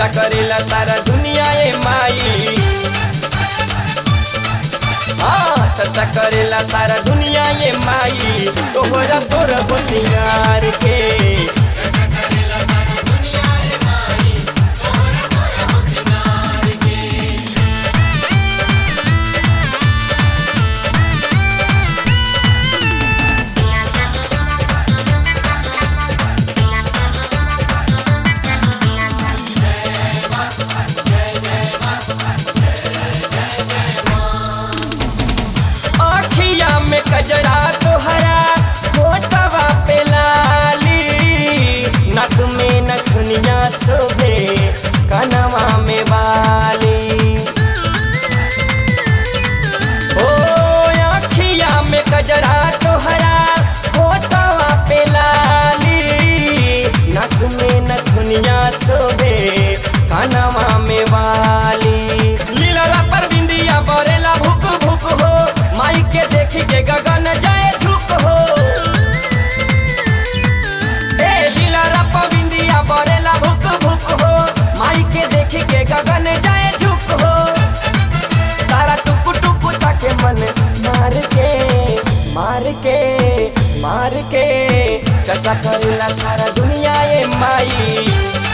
चर्चा करेला सारा दुनिया ए माई हाँ चर्चा करेला सारा दुनिया ये माई तोहरा सोर हो सिंगार के आखिया में कजरा तोहरा होटवा पे लाली नक में नखनिया शोभे कनवा में बाली ओ आखिया में कजरा तोहरा होटवा पे लाली नक में नखनिया शोभे कनवा में बाली लीला पर बिंदिया बरेला भुक भुक हो माई के देख के गगन जाए झुक हो ए लीला रप बिंदिया बरेला भुक भुक हो माई के देख के गगन जाए झुक हो तारा टुक टुक ताके मन मार के मार के मार के चचा करेला सारा दुनिया ये माई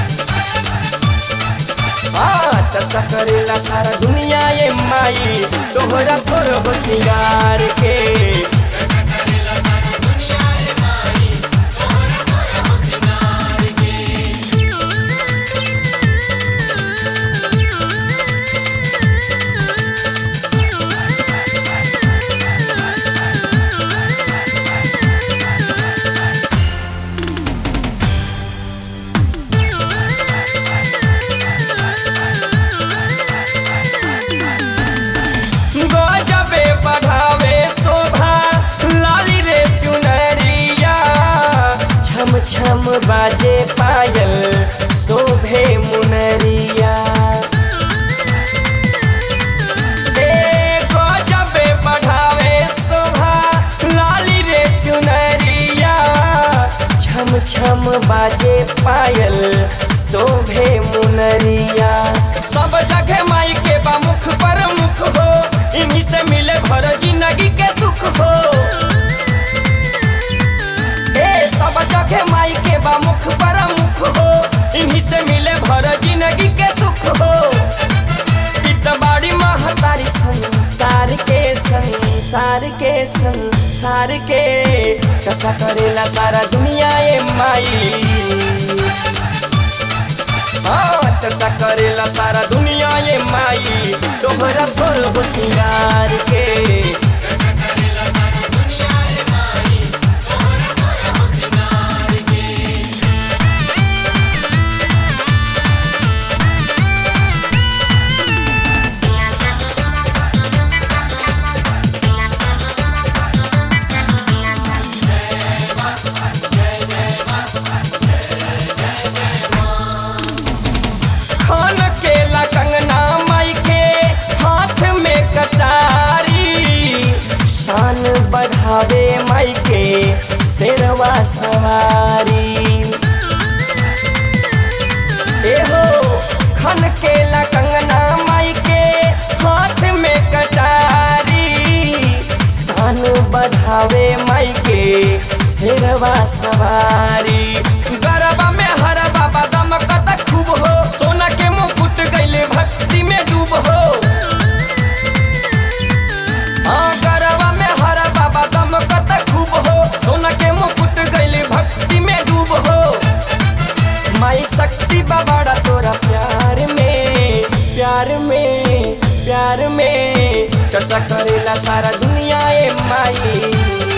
हाँ चर्चा करेला सारा दुनिया ये माई तोहरा सोर हो सिंगार के गजबे बढ़ावे शोभा लाली रे चुनरिया छम छम बाजे पायल शोभे मुनरिया ए गजबे बढ़ावे शोभा लाली रे चुनरिया छम छम बाजे पायल शोभे मुनरिया सब जगह माई के बा मुख पर मुख हो इन्हीं से मिले भर जिंदगी के सुख हो ए सब जगह माई के बा मुख पर मुख हो इन्हीं से मिले भर जिंदगी के सुख हो बाड़ी महतारी संसार के संसार के संसार के चर्चा करेला सारा दुनिया ये माई हाँ चर्चा करेला सारा दुनिया ये माई तोहरा सोर हो सिंगार के खान के ला कंगना माई के हाथ में कटारी शान बढ़ावे माई के शेरवा सवारी एहो खन के ला कंगना माई के हाथ में कटारी शान बढ़ावे माई के शेरवा सवारी गरबा में हर बाबा दमकत खूब हो सोना के मुकुट गैले भक्ति में डूब हो हाँ गरबा में हर बाबा दमकत खूब हो सोना के मुकुट गैले भक्ति में डूब हो माई शक्ति बाबाड़ा तोरा प्यार में प्यार में प्यार में चर्चा करेला सारा दुनिया ए माई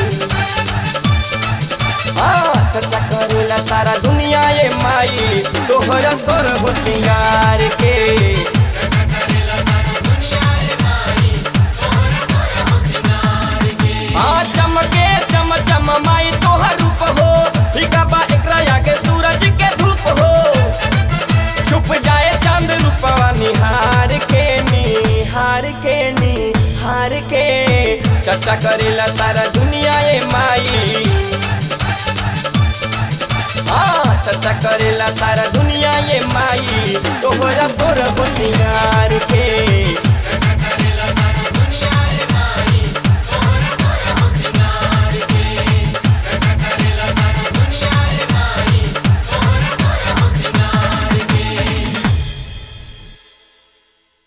हाँ चर्चा करेला सारा दुनिया ए माई तोहरा सोर हो सिंगार के हाँ चमके चम चम माई तोहर रूप हो फीका बा एकरा आगे सूरज के धूप हो छुप जाए चांद रूपवा निहार के निहार के निहार के चर्चा करेला सारा दुनिया ए माई हाँ चर्चा करेला सारा दुनिया ये माई तोहरा सोर हो सिंगार के